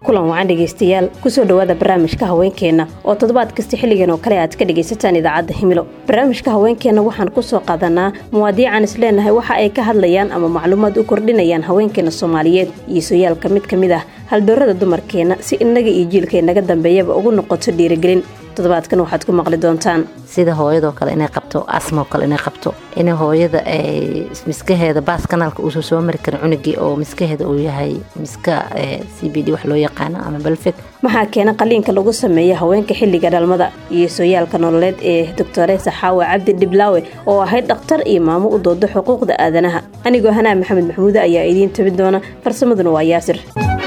kulan wacan dhegaystayaal kusoo dhowaada barnaamijka haweenkeenna oo toddobaad kasta xilligan oo kale aad ka dhegaysataan idaacadda himilo barnaamijka haweenkeenna waxaan kusoo qaadanaa muwaadiican is leenahay waxa ay ka hadlayaan ama macluumaad u kordhinayaan haweenkeena soomaaliyeed iyo sooyaalka mid ka mid ah haldoorada dumarkeenna si innaga iyo jiilka inaga dambeeyaba ugu noqoto dhiirigelin toddobaadkan waxaad ku maqli doontaan sida hooyadoo kale inay qabto asmoo kale inay qabto in hooyada ay miskaheeda baas kanaalka uusan soo mari karin cunugii oo miskaheeda uu yahay miska c b d wax loo yaqaano ama balfeg maxaa keena qaliinka lagu sameeya haweenka xilliga dhalmada iyo sooyaalka nololeed ee doctoresa xaawa cabdi dhiblaawe oo ahayd dhakhtar iyo maamo u doodo xuquuqda aadanaha anigoo hanaa maxamed maxamuude ayaa idiin tabin doona farsamaduna waa yaasir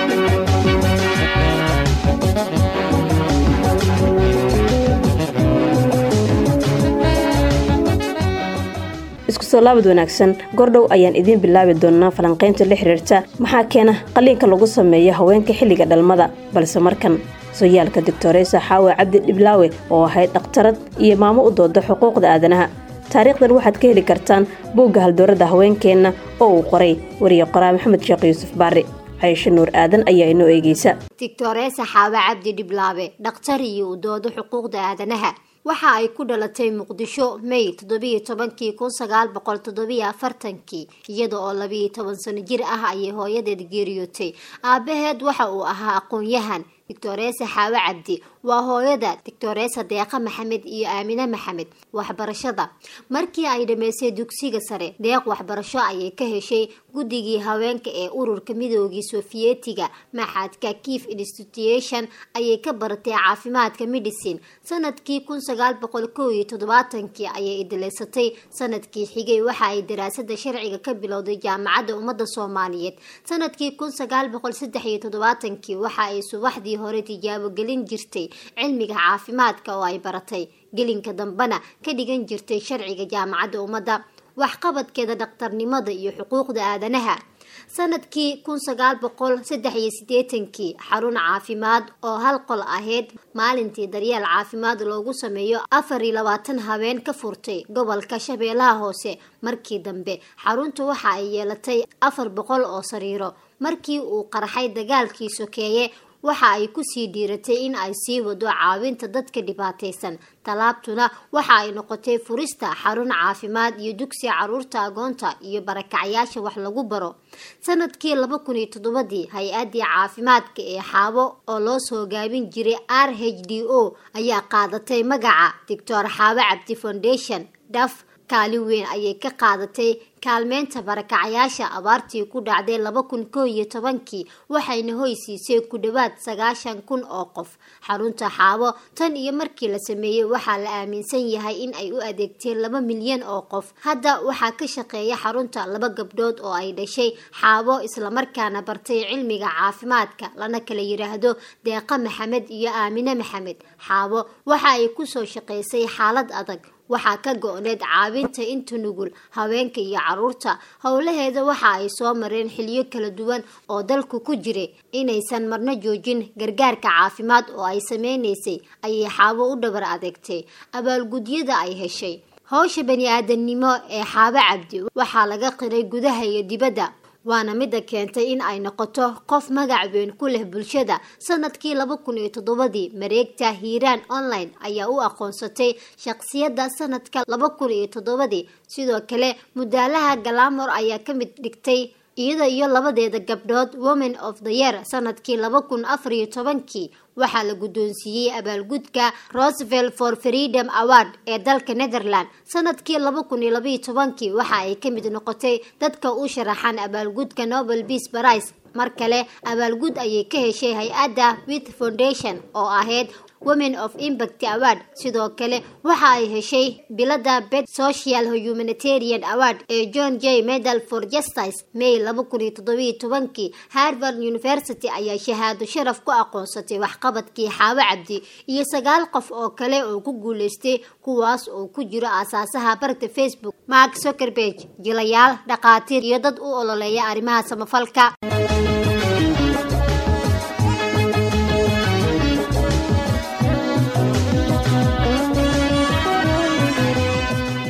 isku soo laabad wanaagsan gordhow ayaan idiin bilaabi doonaa falanqaynta la xiriirta maxaa keena qaliinka lagu sameeyo haweenka xilliga dhalmada balse markan sooyaalka doctoresa xaawa cabdi dhiblaawe oo ahayd dhakhtarad iyo maamo u dooda xuquuqda aadanaha taariikhdan waxaad ka heli kartaan buugga haldoorada haweenkeenna oo uu qoray wariye qoraa maxamed sheekh yuusuf baari caysho nuur aadan ayaa inoo eegeysa doctoresa xaawa cabdi dhiblaawe dhakhtar iyo u doodo xuquuqda aadanaha waxa ay ku dhalatay muqdisho may toddobiyo tobankii kun sagaal boqol toddobiyo afartankii iyada oo labiiyo toban sano jir ah ayay hooyadeed geeriyootay aabaheed waxa uu ahaa aqoon-yahan doctoresa xaawe cabdi waa hooyada doctoresa deeqa maxamed iyo aamine maxamed waxbarashada markii ay dhammaysay dugsiga sare deeq waxbarasho ayay ka heshay guddigii haweenka ee ururka midoogii sofiyetiga maxadka kief institution ayay ka baratay caafimaadka medicine sanadkii kun sagaal boqol kow iyo toddobaatankii ayay idilaysatay sanadkii xigay waxa ay daraasada sharciga ka bilowday jaamacadda ummadda soomaaliyeed sanadkii kun sagaal boqol saddex iyo toddobaatankii waxa ay subaxdii hore tijaabo gelin jirtay cilmiga caafimaadka oo ay baratay gelinka dambena ka dhigan jirtay sharciga jaamacadda ummadda waxqabadkeeda dhakhtarnimada iyo xuquuqda aadanaha sanadkii kun sagaal boqol saddex iyo sideetankii xarun caafimaad oo hal qol ahayd maalintii daryeel caafimaad loogu sameeyo afar iyo labaatan habeen ka furtay gobolka shabeellaha hoose markii dambe xaruntu waxa ay yeelatay afar boqol oo sariiro markii uu qarxay dagaalkii sokeeye waxa ay kusii dhiiratay in ay sii wado caawinta dadka dhibaataysan tallaabtuna waxa ay noqotay furista xarun caafimaad iyo dugsi caruurta agoonta iyo barakacyaasha wax lagu baro sanadkii laba kun iyo toddobadii hay-addii caafimaadka ee xaabo oo loo soo gaabin jiray r h d o ayaa qaadatay magaca doctor xaabo cabdi foundation daf kaalin weyn ayay ka qaadatay kaalmeynta barakacyaasha abaartii ku dhacday laba kun koo iyo tobankii waxayna hoysiisay ku dhowaad sagaashan kun oo qof xarunta xaabo tan iyo markii la sameeyey waxaa la aaminsan yahay in ay u adeegteen laba milyan oo qof hadda waxaa ka shaqeeya xarunta laba gabdhood oo ay dhashay xaabo islamarkaana bartay cilmiga caafimaadka lana kala yiraahdo deeqa maxamed iyo aamine maxamed xaabo waxa ay kusoo shaqaysay xaalad adag waxaa ka go-need caawinta inta nugul haweenka iyo caruurta howlaheeda waxa ay soo mareen xiliyo kala duwan oo dalku ku jiray inaysan marno joojin gargaarka caafimaad oo ay sameynaysay ayay xaabo u dhabar adeegtay abaalgudyada ay heshay howsha bani-aadamnimo ee xaabo cabdi waxaa laga qiray gudaha iyo dibadda waana midda keentay in ay noqoto qof magac weyn ku leh bulshada sanadkii laba kun iyo toddobadii mareegta hiiraan online ayaa u aqoonsatay shaqsiyadda sanadka laba kun iyo toddobadii sidoo kale mudaalaha galamor ayaa ka mid dhigtay iyada iyo labadeeda gabdhood women of the year sanadkii laba kun afar iyo tobankii waxaa la guddoonsiiyey abaalgudka rosevelt for freedom award ee dalka netherland sanadkii laba kun iyo labaiyo tobankii waxa ay ka mid noqotay dadka u sharaxan abaalgudka nobel peace prize mar kale abaalgud ayay ka heshay hay-adda with foundation oo ahayd women of impact award sidoo kale waxa ay heshay bilada bet social humanitarian award ee john j medal for justice may laba kun iyo toddobiyo tobankii harvard university ayaa shahaado sharaf ku aqoonsatay waxqabadkii xaawo cabdi iyo sagaal qof oo kale oo ku guuleystay kuwaas oo ku jiro aasaasaha barta facebook mark zuckerberg jilayaal dhakhaatiir iyo dad u ololeeya arrimaha samafalka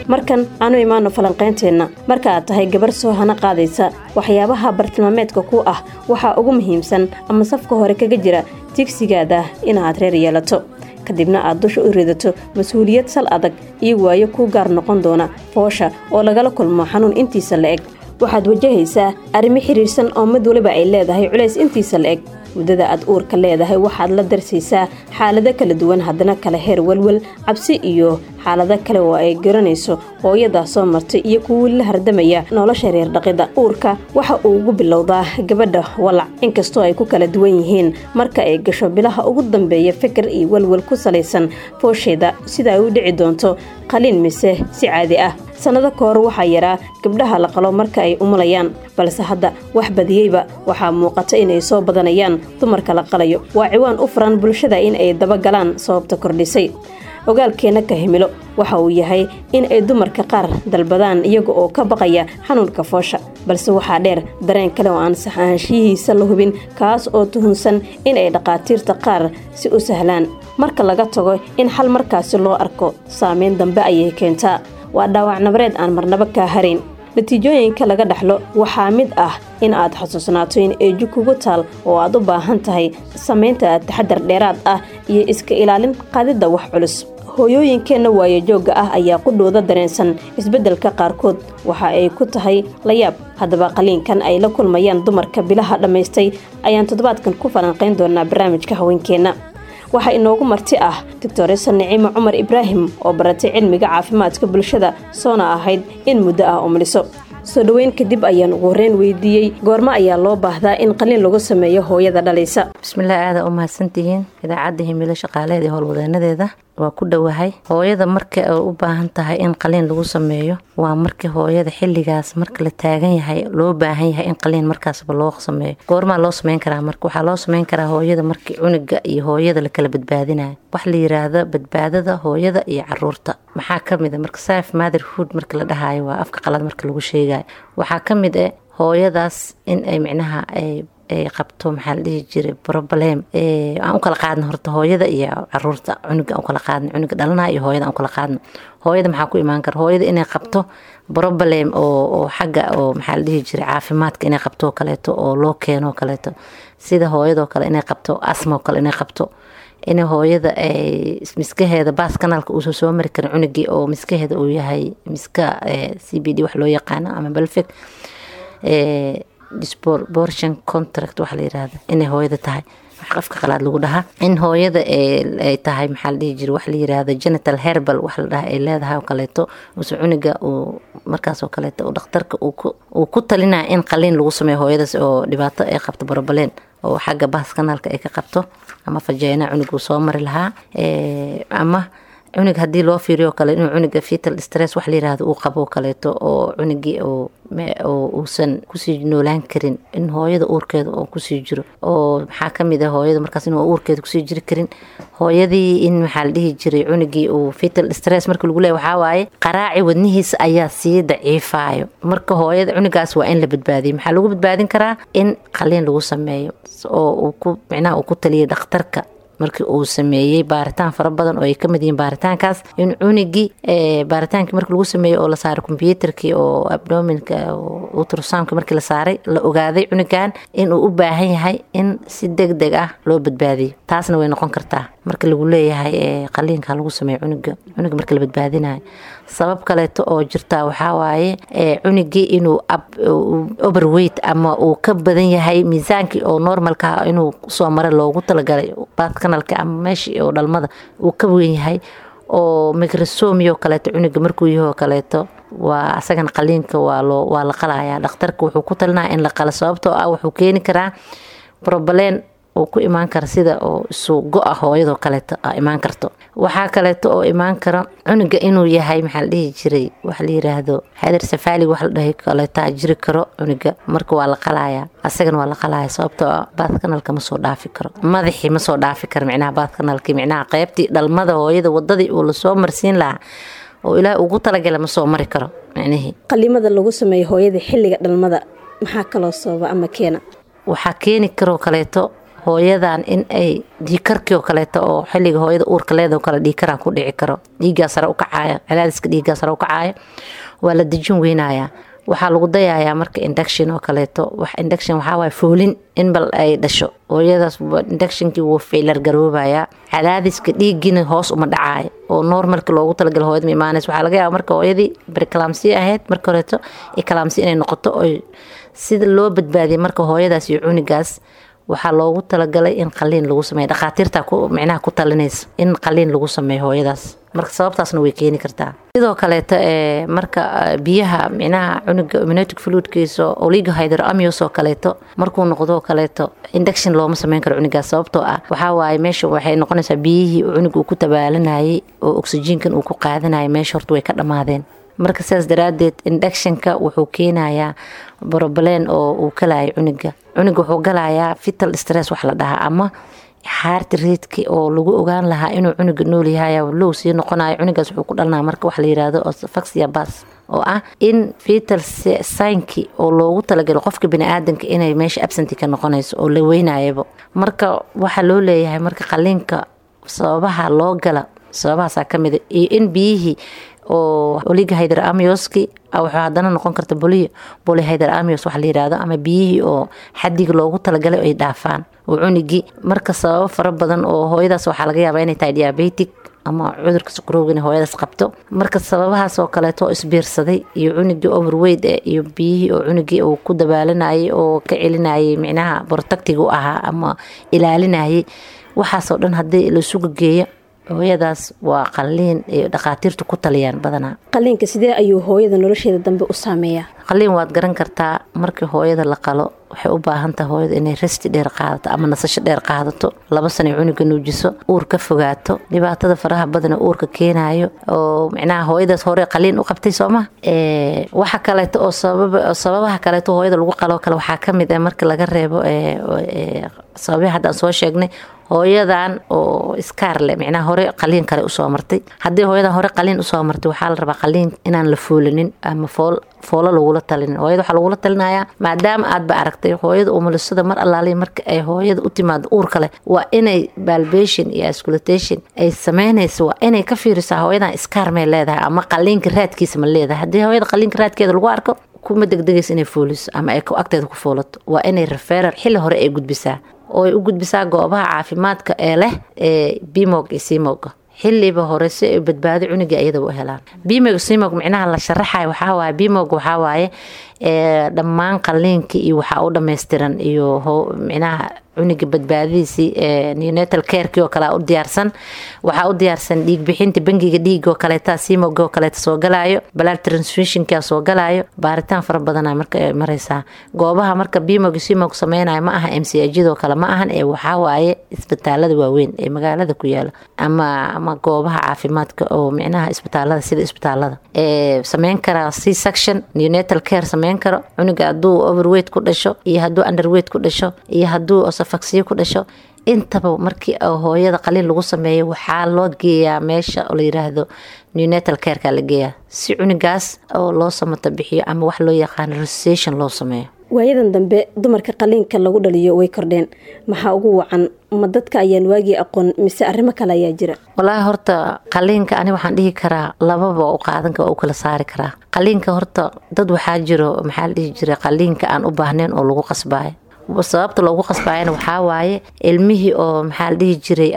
markan aanu imaano falanqaynteenna marka aad tahay gabar soo hana qaadaysa waxyaabaha bartilmaameedka ku ah waxaa ugu muhiimsan ama safka hore kaga jira tigsigaada inaad reer yeelato kadibna aad dusha u ridato mas-uuliyad sal adag iyo waayo kuu gaar noqon doona foosha oo lagala kulmo xanuun intiisa la eg waxaad wajahaysaa arrimo xiriirsan oo mid waliba ay leedahay culays intiisa la eg muddada aad uurka leedahay waxaad la darsaysaa xaalado kala duwan haddana kala heer walwal cabsi iyo xaalado kale oo ay garanayso hooyadaa soo martay iyo kuwii la hardamaya nolosha reer dhaqida uurka waxa uu ugu bilowdaa gabadha walac inkastoo ay ku kala duwan yihiin marka ay gasho bilaha ugu dambeeya fikir iyo walwal ku salaysan foosheeda sida ay u dhici doonto qaliin mise si caadi ah sannado ka hor waxaa yaraa gabdhaha la qalo marka ay umulayaan balse hadda wax badiyeyba waxaa muuqata inay soo badanayaan dumarka la qalayo waa ciwaan u furan bulshada in ay dabagalaan sababta kordhisay ogaalkeenna ka himilo waxa uu yahay in ay dumarka qaar dalbadaan iyaga oo ka baqaya xanuunka foosha balse waxaa dheer dareen kale oo aan saxaanshiyihiisa la hubin kaas oo tuhunsan in ay dhaqaatiirta qaar si u sahlaan marka laga tago in xal markaasi loo arko saameyn dambe ayay keentaa waa dhaawac nabareed aan marnabo kaa harayn natiijooyinka laga dhaxlo waxaa mid ah in aad xasuusnaato in eeju kugu taal oo aad u baahan tahay samaynta taxadar dheeraad ah iyo iska ilaalin qaadidda wax culus hooyooyinkeenna waayo joogga ah ayaa qudhooda dareensan isbeddelka qaarkood waxa ay ku tahay layaab haddaba qaliinkan ay la kulmayaan dumarka bilaha dhammaystay ayaan toddobaadkan ku falanqayn doonaa barnaamijka haweenkeenna waxaa inoogu marti ah doctoresa nicimo cumar ibraahim oo baratay cilmiga caafimaadka bulshada soona ahayd in muddo ah umliso soo dhoweyn kadib ayaan ugu horreyn weydiiyey goormo ayaa loo baahdaa in qaliin lagu sameeyo hooyada dhalaysa bismillaah aada u mahadsantihiin idaacadda himilo shaqaaleed ee howlwadeenadeeda waa ku dhowahay hooyada marka ay u baahan tahay in qaliin lagu sameeyo waa markii hooyada xilligaas marka la taagan yahay loo baahan yahay in qaliin markaasba loo sameeyo goormaa loo sameyn karaa marka waxaa loo sameyn karaa hooyada markii cuniga iyo hooyada lakala badbaadinayo wax la yiraahdo badbaadada hooyada iyo caruurta maxaa kamid a marka saaf motherhood marka la dhahayo waa afka qalad marka lagu sheegayo waxaa kamid ah hooyadaas in ay micnaha ay ay qabto maxaa la dhihi jiray broblem aan u kala qaadno horta hooyada iyo caruurta cunuga aan ukala qaadno cunuga dhalanaha iyo hooyada aan ukala qaadno hooyada maxaa ku imaan kara hooyada inay qabto broblem oo oo xagga oo maxaa la dhihi jiray caafimaadka inay qabto oo kaleeto oo loo keeno oo kaleeto sida hooyadoo kale inay qabto asma oo kale inay qabto in hooyada ay miskaheeda baas kanaalka uusan soo mari karin cunugii oo miskaheeda uu yahay miska c b d wax loo yaqaano ama balfig disbortion contract waxa la yirahda inay hooyada tahay wax qafka qalaad lagu dhahaa in hooyada ay tahay maxaa la dhihi jira wax la yirahda genital herbal wax la dhaha ay leedahay oo kaleeto use cuniga uu markaas oo kaleeto uu dhakhtarka uu ku talinaya in qaliin lagu sameeyo hooyadaas oo dhibaato ay qabto borobaleen oo xagga baas kanaalka ay ka qabto ama fajeena cunug uu soo mari lahaa ama cunug haddii loo fiiriyo kale inuu cunuga fetal stress wax la yirahdo uu qabo kaleeto oo cunugii oo uusan kusii noolaan karin in hooyada uurkeeda oo kusii jiro oo maxaa kamid ah hooyada markaas inuu uurkeeda kusii jiri karin hooyadii in maxaa la dhihi jiray cunugii uu fetal stress marka lagu leeya waxaa waaye qaraaci wadnihiisa ayaa sii daciifayo marka hooyada cunugaas waa in la badbaadiyo maxaa lagu badbaadin karaa in qaliin lagu sameeyo oo uu ku micnaha uu ku taliyay dhakhtarka markii uu sameeyey baaritaan fara badan oo ay kamid yihiin baaritaankaas in cunigii baaritaankii markii lagu sameeyey oo la saaray kombyuutarkii oo abdominka utrosamka markii la saaray la ogaaday cunigan inuu u baahan yahay in si deg deg ah loo badbaadiyo taasna way noqon kartaa marka lagu leeyahay qaliinka lagu sameeyo cuniga cuniga marka la badbaadinayo sabab kaleeto oo jirtaa waxaa waaye cunigii inuu overweight ama uu ka badan yahay miisaankii oo normalka inuu soo mara loogu talagalay kanalka ama meeshii oo dhalmada uu ka weyn yahay oo microsomi oo kaleeto cuniga markuu yahoo kaleeto waa asagana qaliinka waa la qalaya dhakhtarka wuxuu ku talinaya in la qalo sababtoo ah wuxuu keeni karaa brobaleen oo ku imaan kara sida oo isu go-a hooyadoo kaleeto a imaan karto waxaa kaleeto oo imaan kara cunuga inuu yahay maxaa la dhihi jiray waxa la yiraahdo xeedar safaalig wax la dhahay kaleetaa jiri karo cunuga marka waa la qalaya asagana waa la qalaya sababtoo ah baadkanalka ma soo dhaafi karo madaxii ma soo dhaafi karo micnaha baadkanalkii micnaha qeybtii dhalmada hooyada wadadii uu lasoo marsiin lahaa oo ilaah ugu talagala ma soo mari karo micnihii qalimada lagu sameeyo hooyada xilliga dhalmada maxaa kaloo sababa ama keena waxaa keeni karoo kaleeto hooyadan in ay dhiikarkii oo kaleeto oo xilliga hooyada uurka leedao kale dhiikaraa ku dhici karo dhiiggaa sare u kacaaya cadaadiska dhiiggaa sare u kacaaya waa la dejin weynayaa waxaa lagu dayayaa marka induction oo kaleeto wax induction waxaa waay foolin in bal ay dhasho hooyadaas inductionkii wuu failar garoobayaa cadaadiska dhiiggiina hoos uma dhacaayo oo normalki loogu talagala hooyada ma imaanaysa waxaa laga yaaba marka hooyadii barikalamsi ahayd marka horeeto ikalamsi inay noqoto oy sida loo badbaadiyay marka hooyadaas iyo cunigaas waxaa loogu talagalay in qaliin lagu sameeyo dhakhaatiirta micnaha ku talinaysa in qaliin lagu sameeyo hooyadaas marka sababtaasna way keeni kartaa sidoo kaleeto ee marka biyaha micnaha cunuga immunotic fluidkiisa oligo hydroamius oo kaleeto markuu noqdo kaleeto induction looma sameyn karo cunigaas sababtoo ah waxaa waaye meesha waxay noqonaysaa biyihii cunuga uu ku tabaalanayay oo oxygenkan uu ku qaadanayay meesha horta way ka dhammaadeen marka sidaas daraadeed inductionka wuxuu keenayaa broblem oo uu galayo cunuga cunuga wuxuu galayaa vital stress wax la dhahaa ama xaarti reedki oo lagu ogaan lahaa inuu cunuga nool yahay low sii noqonayo cunugaas wuxuu ku dhalnaa marka wax la yirahdo faxia bas oo ah in vital synki oo loogu talagalo qofka baniaadanka inay meesha absenti ka noqonayso oo la weynayaba marka waxaa loo leeyahay marka qaliinka sababaha loo gala sababahaasaa kamida iyo in biyihii oo oliga hydroamioski waxaa hadana noqon karta boliyo bolyhydroamios waxa la yirahdo ama biyihii oo xadiga loogu talagalay ay dhaafaan oo cunigii marka sababo fara badan oo hooyadaas waxaa laga yaabaa inay tahay diabetic ama cudurka sukrowga in hooyadaas qabto marka sababahaas oo kaleeto isbiirsaday iyo cunigii overweight e iyo biyihii oo cunigii uu ku dabaalanayay oo ka celinayay micnaha protectig u ahaa ama ilaalinayay waxaasoo dhan haddii laisugu geeyo hooyadaas waa qaliin ay dhakhaatiirtu ku taliyaan badanaa qaliinka sidee ayuu hooyada nolosheeda dambe u saameeyaa qaliin waad garan kartaa markii hooyada la qalo waxay u baahan tahay hooyada inay resti dheer qaadato ama nasasho dheer qaadato laba sanay cunuga nuujiso uur ka fogaato dhibaatada faraha badana uurka keenayo oo micnaha hooyadaas hore qaliin u qabtay sooma waxa kaleeto oo sababaha kaleeto hooyada lagu qaloo kale waxaa kamid ah marka laga reebo sababihi haddaan soo sheegnay hooyadan oo iskaarle micnaha hore qaliin kale usoo martay haddii hooyadan hore qaliin usoo martay waxaa la rabaa qaliin inaan la foolanin ama fool foolo lagula talinin hooyada waxaa lagula talinayaa maadaama aadba aragtay hooyada umulisada mar allaaliya marka ay hooyada u timaado uur kale waa inay balbation iyo asculatation ay sameynayso waa inay ka fiirisaa hooyadan iskaar may leedahay ama qaliinka raadkiisa ma leedahay haddii hooyada qaliinka raadkeeda lagu arko kuma degdegaysa inay fooliso ama ay agteeda ku foolato waa inay referal xilli hore ay gudbisaa oo ay u gudbisaa goobaha caafimaadka ee leh ee bimog iyo simogga xiliba hore si ay badbaado cuniga iyada u helaan bimog simog micnaha la sharaxayo waxawaaye bimog waxawaaye dhammaan qaliinkii iyo waxaa u dhammaystiran iyo micnaha cuniga badbaadadiisii neonatal carekii oo kale u diyaarsan waxaa u diyaarsan dhiig bixinta bangiga dhiiga oo kaleeta simog oo kaleeta soo galaayo blood transfusionka soo galaayo baaritaan fara badana marka ay mareysaa goobaha marka bimog simog sameynayo ma aha mcjidoo kale ma ahan ee waxaa waaye isbitaalada waaweyn ee magaalada ku yaala ama ama goobaha caafimaadka oo micnaha isbitaalada sida isbitaalada ee sameyn karaa c section neonatal care sameyn karo cunuga hadduu overweight ku dhasho iyo hadduu underweight ku dhasho iyo hadduu faksiyo ku dhasho intaba markii hooyada qaliin lagu sameeyo waxaa loo geeyaa meesha oo la yiraahdo neonatal careka la geeyaa si cunigaas oo loo samata bixiyo ama wax loo yaqaano resusation loo sameeyo waayadan dambe dumarka qaliinka lagu dhaliyo way kordheen maxaa ugu wacan ma dadka ayaan waagii aqoon mise arrimo kale ayaa jira walaahi horta qaliinka ani waxaan dhihi karaa lababa u qaadanka waa u kala saari karaa qaliinka horta dad waxaa jiro maxaa la dhihi jira qaliinka aan u baahnayn oo lagu qasbaayo sababta loogu qasbaayana waxaa waaye ilmihii oo maxaa la dhihi jiray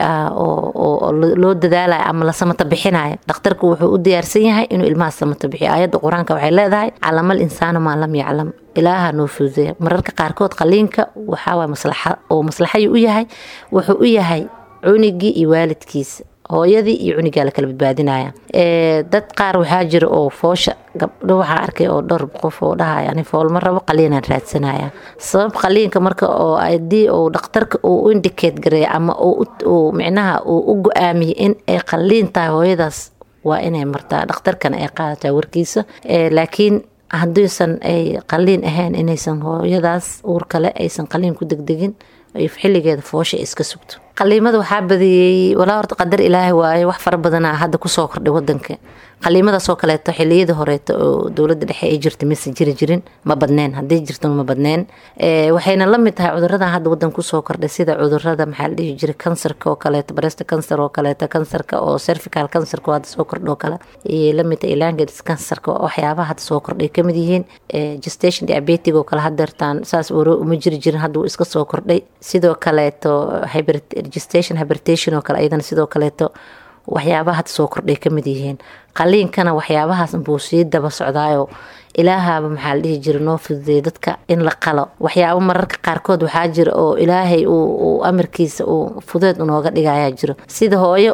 oo loo dadaalayo ama la samata bixinayo dhakhtarku wuxuu u diyaarsan yahay inuu ilmaha samata bixiyo aayadda qur-aanka waxay leedahay calamal insaanu maa lam yaclam ilaaha noo fududeya mararka qaarkood qaliinka waxaawaay maslaxa oo maslaxayuu u yahay wuxuu u yahay cunigii iyo waalidkiisa hooyadii iyo cunigaa la kala badbaadinaya dad qaar waxaa jira oo foosha gabdho waxaa arkay oo dhowr qof oo dhahaya ani foolma rabo qaliinaan raadsanaya sabab qaliinka marka oo hadii uu dhakhtarka uu u indicate gareeya ama uu micnaha uu u go-aamiyay in ay qaliin tahay hooyadaas waa inay martaa dhakhtarkana ay qaadataa warkiisa laakiin haddiisan ay qaliin ahayn inaysan hooyadaas uur kale aysan qaliin ku degdegin xilligeeda foosha iska sugto qaliimada waxaa badiyey walaa horta qadar ilaahay waaye wax fara badana hadda kusoo kordhay wadanka qaliimadaasoo kaleeto xiliyada horeeto oo dowlada dhexe ay jirta mise jiri jirin ma badneen haday jirto ma badneen waxayna lamid tahay cuduradan hadda wadan kusoo kordhay sida cudurada maxaa la dhihi jiray kansarka oo kaleeto breast cancer oo kaleeto kansarka oo cervical cancerka hadda soo kordho kale iyo lamid tahay langads cancerka waxyaabaha hadda soo kordhay kamid yihiin gestation diabetic oo kale hadeertaan saas uma jiri jirin hadda wuu iska soo kordhay sidoo kaleeto gestation hybertation oo kale ayadana sidoo kaleeto waxyaabaha hadda soo kordhay kamid yihiin qaliinkana waxyaabahaas buu sii daba socdaayo ilaahaba maxaa la dhihi jira noo fududeey dadka in la qalo waxyaabo mararka qaarkood waxaa jira oo ilaahay uu amarkiisa uu fudeed unooga dhigayaa jiro sida hooyo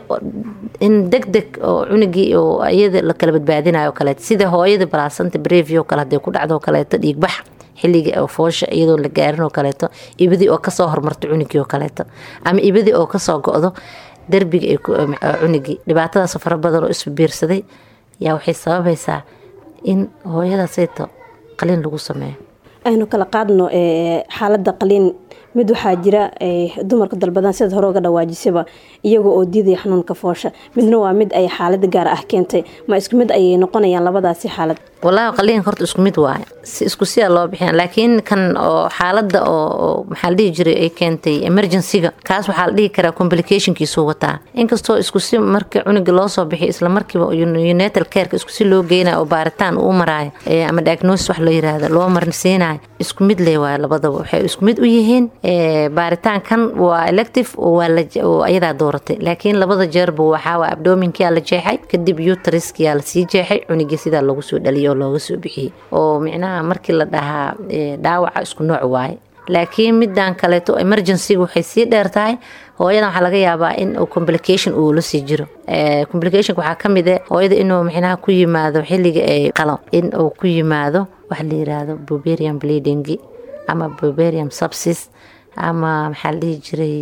in deg deg oo cunugii oo iyada la kala badbaadinayo kaleeto sida hooyada balaasanta brevio kale haday ku dhacdo kaleeto dhiigbax xilliga oo foosha iyadoon la gaarin oo kaleeto ibadii oo kasoo hormarta cunugii oo kaleeto ama ibadii oo kasoo go-do derbiga cunugii dhibaatadaas fara badan oo isbiirsaday yaa waxay sababaysaa in hooyadaasayto qaliin lagu sameeyo aynu kala qaadno xaalada qaliin mid waxaa jira dumarka dalbadan sidaad hore uga dhawaajisaba iyagoo oo diidaya xanuunka foosha midna waa mid ay xaalad gaar ah keentay ma isku mid ayay noqonayaan labadaasi xaalad walaahi qaliinka horta isku mid waaye si isku siyaa loo bixiya laakiin kan oo xaalada oo maxaa la dhihi jiray ay keentay emergencyga kaas waxaa la dhihi karaa complicationkiisuu wataa inkastoo isku si markii cunuga loo soo bixiyo isla markiiba united careka isku si loo geynayo oo baaritaan uu maraayo ama diagnosis wax loo yiraahdo loo marsiinayo isku mid lee waayo labadaba waxay isku mid u yihiin baaritaankan waa elective oo ayadaa dooratay laakiin labada jeerba waxaa abdominkia la jeexay kadib utriskiyaa lasii jeexay cunugii sidaa lagu soo dhaliyo looga soo bixiyey oo micnaha markii la dhahaa dhaawaca isku nooc waaye laakiin midan kaleeto emergencyga waxay sii dheer tahay hooyadan waxaa laga yaabaa in complication uu la sii jiro complicationka waxaa ka mid ah hooyada inuu micnaha ku yimaado xilliga ay qalo in uu ku yimaado waxa la yiraahdo buberian bleeding ama buberian subsis ama maxaa la dhihi jiray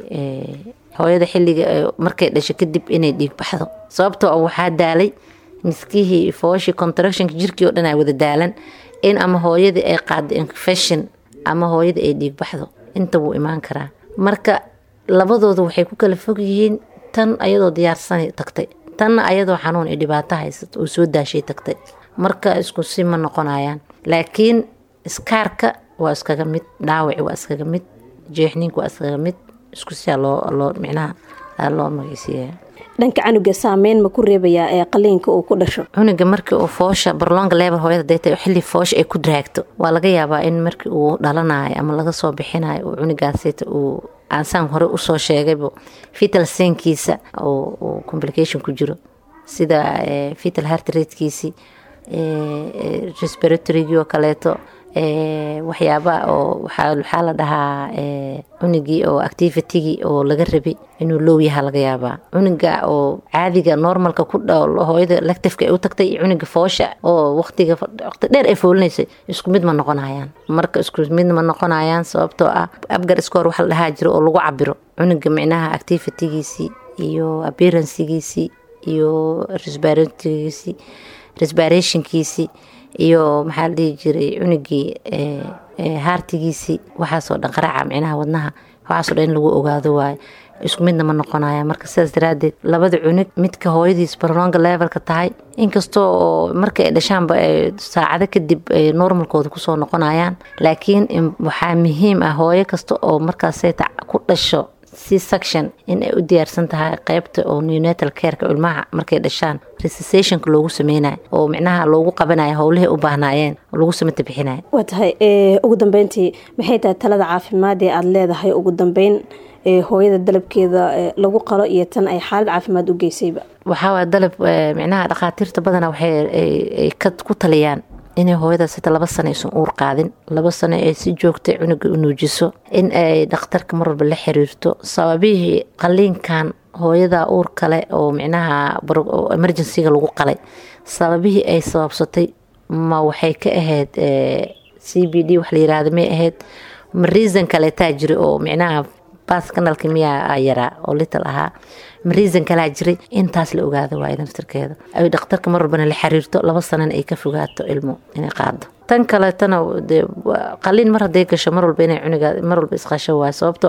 hooyada xilliga markay dhasho kadib inay dhiig baxdo sababtoo waxaa daalay miskihii fooshii contractionka jirkii oo dhan ay wada daalan in ama hooyadii ay qaado infection ama hooyada ay dhiig baxdo inta wuu imaan karaa marka labadooda waxay ku kala fog yihiin tan ayadoo diyaarsan tagtay tanna ayadoo xanuun iyo dhibaato haysato oo soo daashay tagtay marka isku si ma noqonayaan laakiin iskaarka waa iskaga mid dhaawaci waa iskaga mid jeexniinka waa iskaga mid isku siyaa loo loo micnaha loo magaysiiya dhanka canuga saameyn ma ku reebayaa ee qaliinka uu ku dhasho cunuga markii uu foosha barlonga level hooyada haday tahay xilli foosha ay ku draagto waa laga yaabaa in markii uu dhalanayo ama laga soo bixinayo uu cunugaasita uu aansaan hore usoo sheegayba fital senkiisa uu complication ku jiro sida fital heart ratekiisi respiratorygii oo kaleeto waxyaabaa oo waxaa la dhahaa cunugii oo activitigii oo laga rabay inuu low yaha laga yaabaa cunuga oo caadiga normalka ku hooyada lactifka ay u tagtay iyo cunuga foosha oo waqtiga waqti dheer ay foolinaysay isku mid ma noqonayaan marka isku mid ma noqonayaan sababtoo ah abgar score waxa la dhahaa jiro oo lagu cabiro cunuga micnaha activitigiisii iyo appearancegiisii iyo respiratorygiisii respirationkiisii iyo maxaa la dhihi jiray cunugii haartigiisii waxaasoo dhan qaraaca micnaha wadnaha waxaasoo dhan in lagu ogaado waayo isku midna ma noqonaya marka sidaas daraadeed labada cunug midka hooyadiis barlonga levelka tahay inkastoo oo marka ay dhashaanba saacado kadib ay normalkooda kusoo noqonayaan laakiin waxaa muhiim ah hooyo kasta oo markaasayta ku dhasho c section in ay u diyaarsan tahay qeybta oo neonatal careka ilmaha markay dhashaan resussationka loogu sameynayo oo micnaha loogu qabanayo howlihii u baahnaayeen oo lagu samata bixinayo waa tahay ugu dambeyntii maxay tahay talada caafimaad ee aada leedahay ugu dambeyn hooyada dalabkeeda lagu qalo iyo tan ay xaalad caafimaad u geysayba waxaawaay dalab micnaha dhakhaatiirta badana waxay ku taliyaan inay hooyadaas sita laba sano aysan uur qaadin laba sano ay si joogtay cunuga u nuujiso in ay dhakhtarka mar walba la xiriirto sababihii qaliinkan hooyada uur kale oo micnaha emergencyga lagu qalay sababihii ay sababsatay ma waxay ka ahayd c b d wax la yiraahda may ahayd ma reason kaleetaa jira oo micnaha baas kanalka miyaa yaraa oo lital ahaa ma reason kalaa jiray intaas la ogaada waay naftirkeeda ay dhakhtarka mar walbana la xiriirto laba sanana ay ka fogaato ilmo inay qaado tan kaleetana qaliin mar haday gasho mar walba inay cuniga mar walba isqasho waay sababtoo ah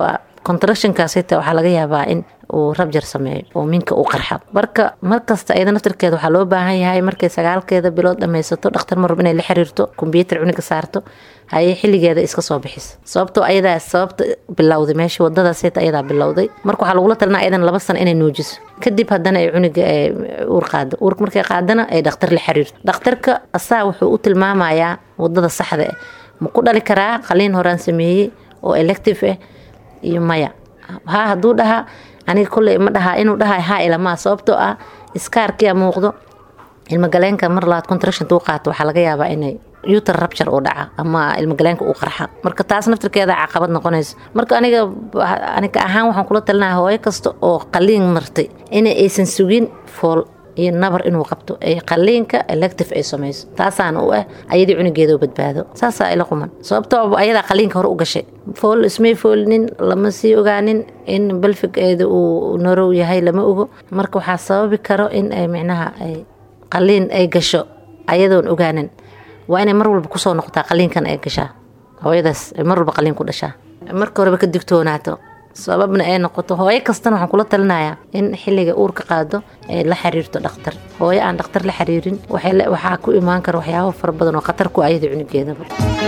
contractionkaasita waxaa laga yaabaa in uu rabjar sameeyo oo minka uu qarxa marka markasta ayada naftirkeeda waxaa loo baahan yahay markay sagaalkeeda bilood dhammaysato dhakhtar marrab inay la xiriirto kombyuutar cuniga saarto hayay xilligeeda iska soo bixisa sababtoo ayadaa sababta bilowday meesha wadadaasita ayadaa bilowday marka waxaa lagula talinaa ayadan laba sano inay nuujiso kadib haddana ay cuniga uur qaado uurka markay qaadana ay dhakhtar la xiriirto dhakhtarka asaa wuxuu u tilmaamayaa wadada saxda ah ma ku dhali karaa qaliin horaan sameeyey oo elective ah iyo maya haa hadduu dhahaa aniga kolley ma dhahaa inuu dhaha haa ilamaa sababtoo ah iskaarkia muuqdo ilmagaleenka mar labaad contraction uu qaato waxaa laga yaabaa inay uter rabture uu dhaca ama ilmagaleenka uu qarxa marka taas naftirkeeda caqabad noqonayso marka aniga aniga ahaan waxaan kula talinaha hooyo kasta oo qaliin martay in aysan sugin fool iyo nabar inuu qabto ee qaliinka elective ay samayso taasaana u ah ayadii cunugeeda u badbaado saasaa ila quman sababtoo ayadaa qaliinka hore u gashay fool ismay foolinin lama sii ogaanin in balfigeeda uu norow yahay lama ogo marka waxaa sababi karo in ay micnaha ay qaliin ay gasho ayadoon ogaanin waa inay mar walba kusoo noqotaa qaliinkan ay gashaa hooyadaas ay mar walba qaliin ku dhashaa marka horeba ka digtoonaato sababna ay noqoto hooyo kastana waxaan kula talinayaa in xilliga uurka qaado ay la xiriirto dhakhtar hooyo aan dhakhtar la xiriirin waxaa ku imaan kara waxyaabo fara badan oo khatar ku ayada cunugeedaba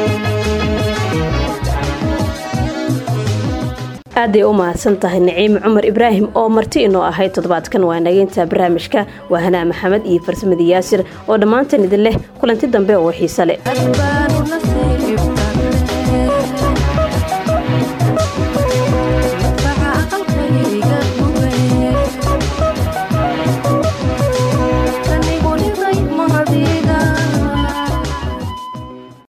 aaday u mahadsan tahay naciime cumar ibraahim oo marti inoo ahayd toddobaadkan waa nageynta barnaamijka waa hanaa maxamed iyo farsamada yaasir oo dhammaantan idin leh kulanti dambe oo xiise leh